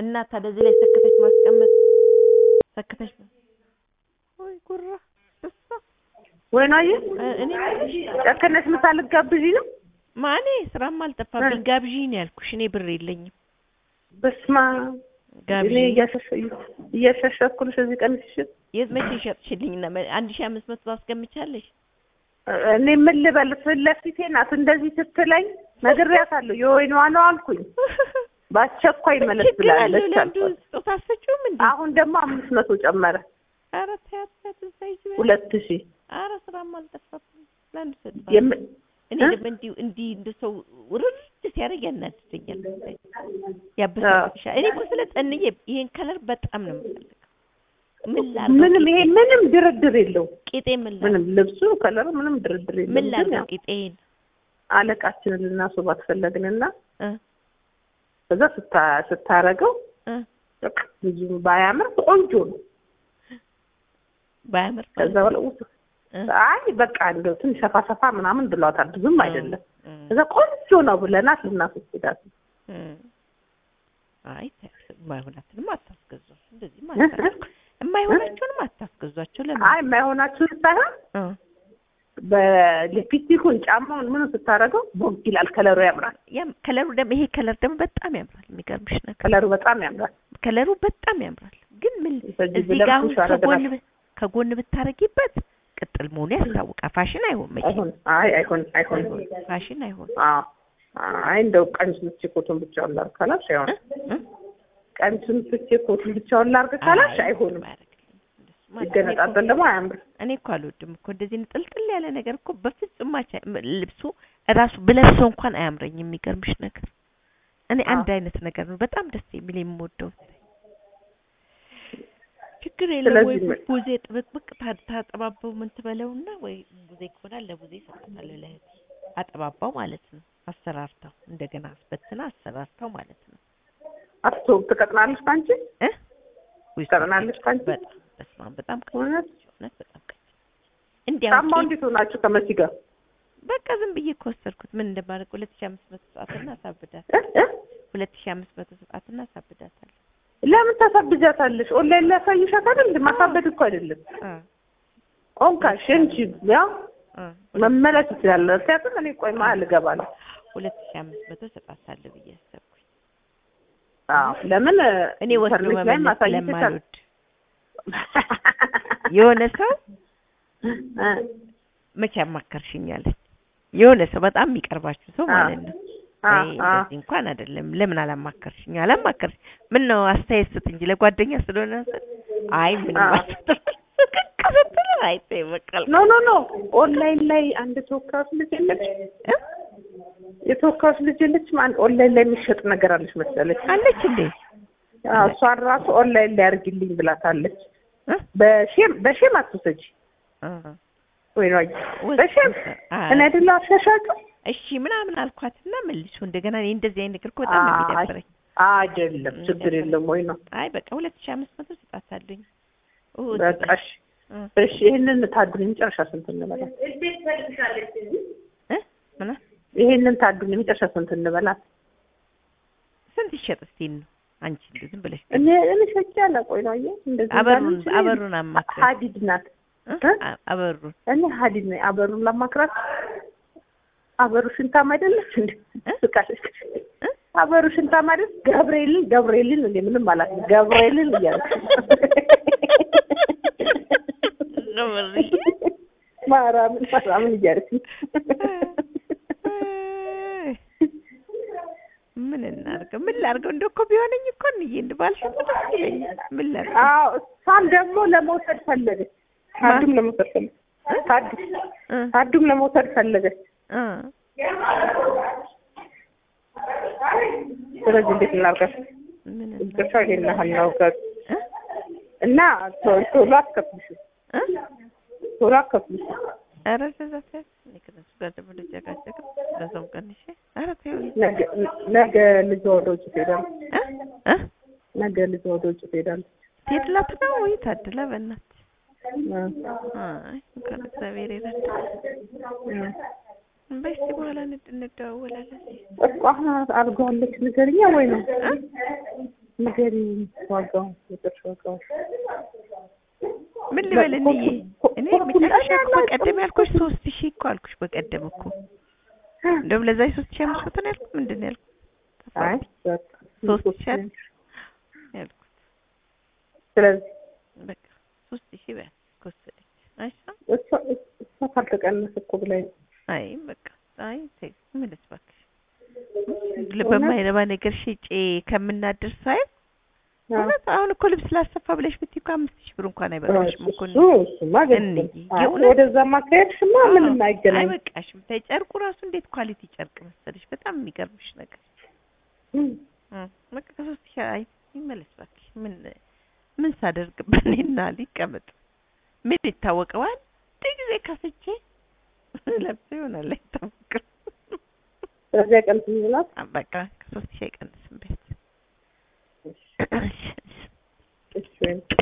እና ታዲያ እዚህ ላይ ሰክተሽ ማስቀመጥ ሰክተሽ ወይ ጉራ እሷ ወይናዬ እኔ የምልሽ ጨከነሽ ምሳ ልትጋብዢ ነው? ማኔ ስራም አልጠፋብኝ ጋብዢኝ ነው ያልኩሽ። እኔ ብር የለኝም በስመ አብ እኔ ጋብዢኝ። እያሸሸ- እያሻሻኩልሽ እዚህ ቀንሽ የት መቼ ሸጥሽልኝና አንድ ሺህ አምስት መቶ ታስገምቻለሽ? እኔ ምን ልበል ፊት ለፊቴ ናት እንደዚህ ስትለኝ ነግሬያታለሁ። የወይኗ ነው አልኩኝ። በአስቸኳይ መለስ ችግር አለው ብላለች ለምዱ አልኳት። ስጦታ አትሰጪውም እንዴ? አሁን ደግሞ አምስት መቶ ጨመረ ኧረ ተያት ተያት እዛ ሂጂ በይ። ሁለት ሺህ ኧረ ስራም አልጠፋብኝ ለአንዱ ሰጥቷል። የም- እኔ እ? ደግሞ እንዲሁ እንዲህ እንደ ሰው ውርድ ሲያደርግ ያናድደኛል፣ ያበሳጫል። እኔ እኮ ስለ ጠንዬ ይሄን ከለር በጣም ነው የምፈልገው። ምን ላድርገው? ምንም ይሄ ምንም ድርድር የለው ቂጤ ምን ላድርገው? ምንም ልብሱ ከለሩ ምንም ድርድር የለው ምን ላድርገው? ቂጤን አለቃችንን ልናስባት ፈለግንና እ ከዛ ስታ- ስታረገው እ በቃ ብዙ ባያምር ቆንጆ ነው። ባያምር ከዛ በኋላ ውስ- እ አይ በቃ እንደው ትንሽ ሰፋ ሰፋ ምናምን ብሏታል። ብዙም አይደለም። እ ከዛ ቆንጆ ነው ብለናት ልናስወስዳት እ አይ ተያት፣ የማይሆናትንም አታስገዟቸው። እንደዚህ ማለት የማይሆናቸውንም አታስገዟቸው። ለምን አይ የማይሆናችሁን ሳይሆን እ በሊፕስቲኩን ጫማውን ምኑ ስታረገው ቦግ ይላል። ከለሩ ያምራል። ያም ከለሩ ደግሞ ይሄ ከለር ደግሞ በጣም ያምራል። የሚገርምሽ ነገር ከለሩ በጣም ያምራል። ከለሩ በጣም ያምራል። ግን ምን በዚህ እዚህ ብለህ ጋር አሁን ፑሽ አደረግናል። ከጎን ብ- ከጎን ብታረጊበት ቅጥል መሆኑ ያስታውቃል። ፋሽን አይሆን መቼም አይሆን አይ አይሆን አይሆን ፋሽን አይሆን አዎ አይ እንደው ቀሚሱን ትቼ ኮቱን ብቻውን ላድርግ ካላልሽ እ? አይሆንም። እ? ቀሚሱን ትቼ ኮቱን ብቻውን ላድርግ ካላልሽ አይ፣ አይሆንም። አያደርግልኝም። እንደሱማ እኔ ይገነጣጠል ደግሞ አያምርም። እኮ- እኔ እኮ አልወድም እኮ እንደዚህ ንጥልጥል ያለ ነገር እኮ በፍጹም ማቻ ልብሱ እራሱ ብለብሰው እንኳን አያምረኝም። የሚገርምሽ ነገር እኔ አዎ። አንድ አይነት ነገር ነው በጣም ደስ የሚል የምወደው። ችግር የለም ወይ ስለዚህ ምን- ቡዜ ጥብቅብቅ ታ- ታጠባባው ምን ትበለውና ወይ ቡዜ ከሆናል ለቡዜ እሰጣታለሁ ለእህቴ አጠባባው ማለት ነው። አሰራርታው እንደገና አስበትና አሰራርታው ማለት ነው አስቶ ትቀጥናለች ካንቺ እ ውይ ትቀጥናለች ካንቺ በጣም በስመ አብ በጣም ቀጭን እውነት ነች፣ እውነት በጣም ቀጭን እንዲያው ጫማው እንዴት ሆናችሁ ከመሲ ጋር በቃ ዝም ብዬ ከወሰድኩት ምን እንደማደርግ ሁለት ሺህ አምስት መቶ ሰዓትና አሳብዳት እ? እ? ሁለት ሺህ አምስት መቶ ሰዓትና አሳብዳታለሁ። ለምን ታሳብጃታለሽ? ኦንላይን ላይ ያሳይሻት አይደል? ማሳበድ እኮ አይደለም። አ ቆንካሽ እንጂ ያው አ መመለስ ይችላል። ምክንያቱም እኔ ቆይ መሀል እገባለሁ። ሁለት ሺህ አምስት መቶ ሰጣታለሁ ብዬ አሰብኩኝ። አዎ ለምን እኔ ወስዶ ኢንተርኔት ላይ መመለስ ማሳየት ስለማልወድ የሆነ ሰው እ መቼ አማከርሽኛለች። የሆነ ሰው በጣም የሚቀርባችሁ ሰው አ ማለት ነው። አ አይ አ እንደዚህ እንኳን አይደለም። ለምን አላማከርሽኝ? አላማከርሽ ምን ነው አስተያየት ስጥ እንጂ ለጓደኛ ስለሆነ ስል አይ ምንም አ አትጥል አይ ተይ በቃ ኖ ኖ ኖ ኦንላይን ላይ አንድ ተወካዮች ልጅ የለች እ? የተወካዮች ልጅ የለች ማን ኦንላይን ላይ የሚሸጥ ነገር አለች መሰለች። አለች እንዴ? አዎ እሷን ራሱ ኦንላይን ላይ አድርጊልኝ ብላታለች። እ? በሼም በሼም አትውሰጂ አ ወይ ነው ወስ- በሼም አ እኔ አይደለሁ አሻሻጩ እሺ ምናምን አልኳትና መልሶ እንደገና እኔ እንደዚህ አይነት ነገር እኮ በጣም ነው አይ የሚደብረኝ። አይደለም ችግር የለም ወይ ነው አይ በቃ ሁለት ሺህ አምስት መቶ ስጣታለኝ። በቃ እሺ እሺ ይሄንን ታዱን የመጨረሻ ስንት እንበላት? እ ምን ይሄንን ታዱን የመጨረሻ ስንት እንበላት? ስንት ይሸጥ እስቲ ነው አንቺ እንደው ዝም ብለሽ እኔ እኔ ሸጬ አላቆይ ነው አየህ እንደዚህ አበሩን እንዳለች እኔ አበሩን አማክረኝ ሀዲድ ናት እ? እ? አ- አበሩን እኔ ሀዲድ ነኝ አበሩን ላማክራት አበሩ ሽንታም አይደለች እንዴ እ? ስቃለች እ? አበሩ ሽንታም አይደል ገብርኤልን ገብርኤልን እንዴ ምንም አላት ገብርኤልን እያለች ገብርኤል ማርያምን ማርያምን እያለች ምን እናድርገው? ምን ላድርገው? እንደው እኮ ቢሆነኝ እኮ እንዬ እንደ ባልሽ እኮ ደስ ይለኛል። ምን ላድርገው? አዎ እሷን ደግሞ ለመውሰድ ፈለገች ታዱም ለመውሰድ ፈለገች ታዱ እ ታዱም ለመውሰድ ፈለገች እ ስለዚህ እንዴት እናድርጋት ምን ብቻ ይሄን ያህል ነው ከ- እ እና ቶ- ቶሎ አትከፍልሽ እ ቶሎ አትከፍልሽ ኧረ እንደዛ ተይው። እኔ ከእነሱ ጋር ደግሞ ልጨቃጨቅም ለዛውም ቀንሼ ኧረ ተይው ነገ ነገ ልጇ ወደ ውጭ ትሄዳለች እ እ ነገ ልጇ ወደ ውጭ ትሄዳለች ትሄድላት ነው ወይ ታድላ በእናትህ እ አይ እንኳን እግዚአብሔር ይረዳ እ በይ እስኪ በኋላ እንድ- እንደዋወላለን እኮ አሁን አድርገዋለች ንገሪኛ ወይ ነው እ ንገሪኝ ዋጋው የጥርስ ዋጋው ምን ልበል እንዬ ኮ- እኔ ኮ- መጨረሻ ኮ- እኮ በቀደም ያልኩሽ ሶስት ሺህ እኮ አልኩሽ በቀደም እኮ እንደውም ለዛ ሶስት ሺህ አምስት መቶ ነው ያልኩት ምንድን ነው ያልኩት አይ በቃ ሶስት ሶስት ሺህ አይደል? ያልኩት ስለዚህ በቃ ሶስት ሺህ በያት ከወሰደች አይሻም እሷ እሷ ካልተቀነሰ እኮ ብላኝ አይ በቃ አይ ተይ ምንስ እባክሽ በማይረባ ነገር ሽጬ ከምናድር ሳይ እውነት አሁን እኮ ልብስ ላሰፋ ብለሽ ብትይ እኮ አምስት ሺህ ብር እንኳን አይበቃሽም እኮ እሱ እሱማ ገዝተን እንይ፣ አይ የእውነት- ወደዛ ማካሄድሽማ ምንም አይገናኝ አይበቃሽም ተይ ጨርቁ ራሱ እንዴት ኳሊቲ ጨርቅ መሰለሽ በጣም የሚገርምሽ ነገር እ በቃ ከሶስት ሺህ አይ ይመለስ እባክሽ ምን ምን ሳደርግበት እኔና ሊቀመጥ ምን ይታወቀዋል አንድ ጊዜ ከፍቼ ለብሶ ይሆናል አይታወቅም ስለዚህ ቀንስ ይላል በቃ ከሶስት ሺህ አይቀንስም ቤት እሺ ወይም